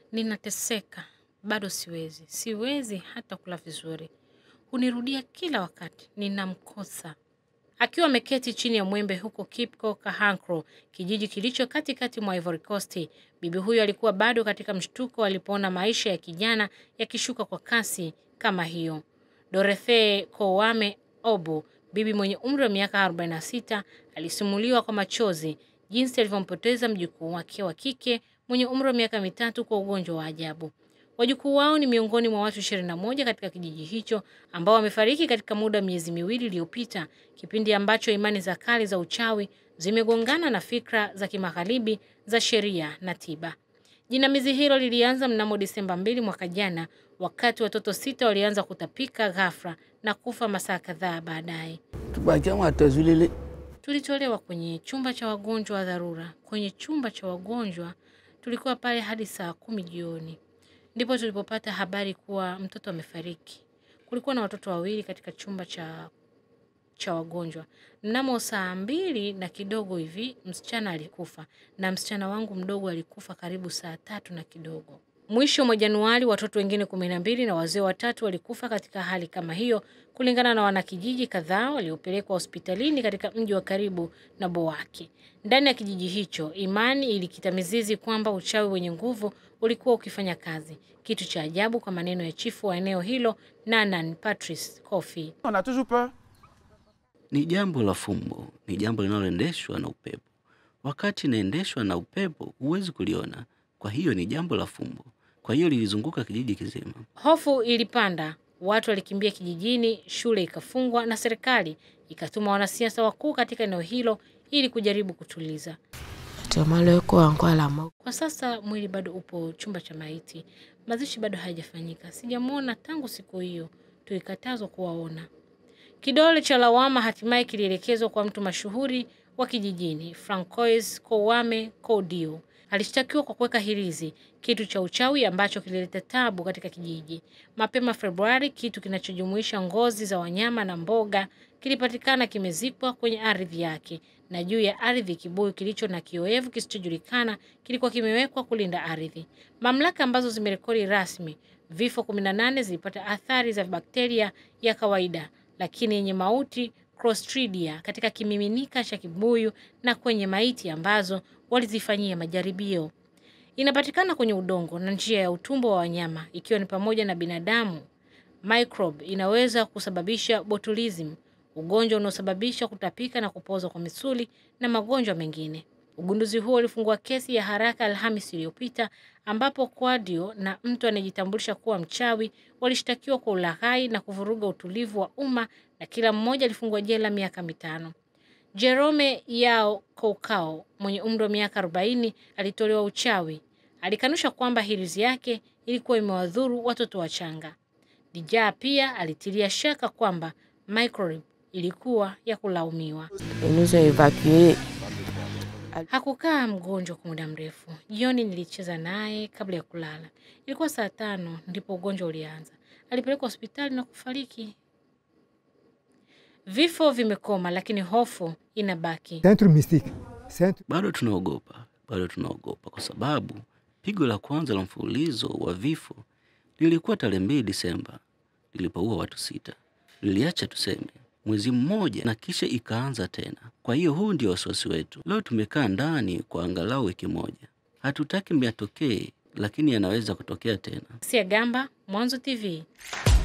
Ninateseka, bado siwezi, siwezi hata kula vizuri. Hunirudia kila wakati, ninamkosa. Akiwa ameketi chini ya mwembe huko Kipko Kahankro, kijiji kilicho katikati mwa Ivory Coast, bibi huyo alikuwa bado katika mshtuko alipoona maisha ya kijana yakishuka kwa kasi kama hiyo. Dorothe Kowame Obu, bibi mwenye umri wa miaka 46, alisimuliwa kwa machozi jinsi alivyompoteza mjukuu wake wa kike mwenye umri wa miaka mitatu kwa ugonjwa wa ajabu. Wajukuu wao ni miongoni mwa watu 21 katika kijiji hicho ambao wamefariki katika muda wa miezi miwili iliyopita, kipindi ambacho imani za kale za uchawi zimegongana na fikra za kimagharibi za sheria na tiba. Jinamizi hilo lilianza mnamo Disemba 2 mwaka jana, wakati watoto sita walianza kutapika ghafla na kufa masaa kadhaa baadaye. tubakiamo atazulile Tulitolewa kwenye chumba cha wagonjwa wa dharura. Kwenye chumba cha wagonjwa tulikuwa pale hadi saa kumi jioni, ndipo tulipopata habari kuwa mtoto amefariki. Kulikuwa na watoto wawili katika chumba cha cha wagonjwa. Mnamo saa mbili na kidogo hivi msichana alikufa na msichana wangu mdogo alikufa karibu saa tatu na kidogo. Mwisho mwa Januari watoto wengine kumi na mbili na wazee watatu walikufa katika hali kama hiyo, kulingana na wanakijiji kadhaa waliopelekwa hospitalini katika mji wa karibu na Bowaki. Ndani ya kijiji hicho, imani ilikita mizizi kwamba uchawi wenye nguvu ulikuwa ukifanya kazi, kitu cha ajabu kwa maneno ya chifu wa eneo hilo Nanan Patrice Kofi. On a toujours peur. ni jambo la fumbo, ni jambo linaloendeshwa na upepo. Wakati inaendeshwa na upepo, huwezi kuliona, kwa hiyo ni jambo la fumbo. Kwa hiyo lilizunguka kijiji kizima. Hofu ilipanda, watu walikimbia kijijini, shule ikafungwa na serikali ikatuma wanasiasa wakuu katika eneo hilo ili kujaribu kutuliza. Kwa sasa mwili bado upo chumba cha maiti, mazishi bado hayajafanyika. Sijamwona tangu siku hiyo, tulikatazwa kuwaona. Kidole cha lawama hatimaye kilielekezwa kwa mtu mashuhuri wa kijijini, Francois Kowame Kodio. Alishtakiwa kwa kuweka hirizi, kitu cha uchawi ambacho kilileta tabu katika kijiji. Mapema Februari, kitu kinachojumuisha ngozi za wanyama na mboga kilipatikana kimezikwa kwenye ardhi yake, na juu ya ardhi kibuyu kilicho na kioevu kisichojulikana kilikuwa kimewekwa kulinda ardhi. Mamlaka ambazo zimerekodi rasmi vifo 18 zilipata athari za bakteria ya kawaida lakini yenye mauti Clostridia katika kimiminika cha kibuyu na kwenye maiti ambazo walizifanyia majaribio. Inapatikana kwenye udongo na njia ya utumbo wa wanyama ikiwa ni pamoja na binadamu. Microbe inaweza kusababisha botulism, ugonjwa unaosababisha kutapika na kupoza kwa misuli na magonjwa mengine. Ugunduzi huo ulifungua kesi ya haraka Alhamisi iliyopita ambapo Kwadio na mtu anayejitambulisha kuwa mchawi walishtakiwa kwa ulaghai na kuvuruga utulivu wa umma na kila mmoja alifungwa jela miaka mitano. Jerome Yao Koukao mwenye umri wa miaka 40 alitolewa uchawi. Alikanusha kwamba hirizi yake ilikuwa imewadhuru watoto wachanga. Dijaa pia alitilia shaka kwamba microbe ilikuwa ya kulaumiwa. Hakukaa mgonjwa kwa muda mrefu. Jioni nilicheza naye kabla ya kulala. Ilikuwa saa tano ndipo ugonjwa ulianza. Alipelekwa hospitali na kufariki. Vifo vimekoma, lakini hofu inabaki. Centre mystique. Centre Bado tunaogopa, bado tunaogopa kwa sababu pigo la kwanza la mfululizo wa vifo lilikuwa tarehe mbili Disemba lilipoua watu sita. Liliacha tuseme mwezi mmoja na kisha ikaanza tena. Kwa hiyo huu ndio wasiwasi wetu. Leo tumekaa ndani kwa angalau wiki moja, hatutaki yatokee, lakini yanaweza kutokea tena. Sia Gamba, Mwanzo TV.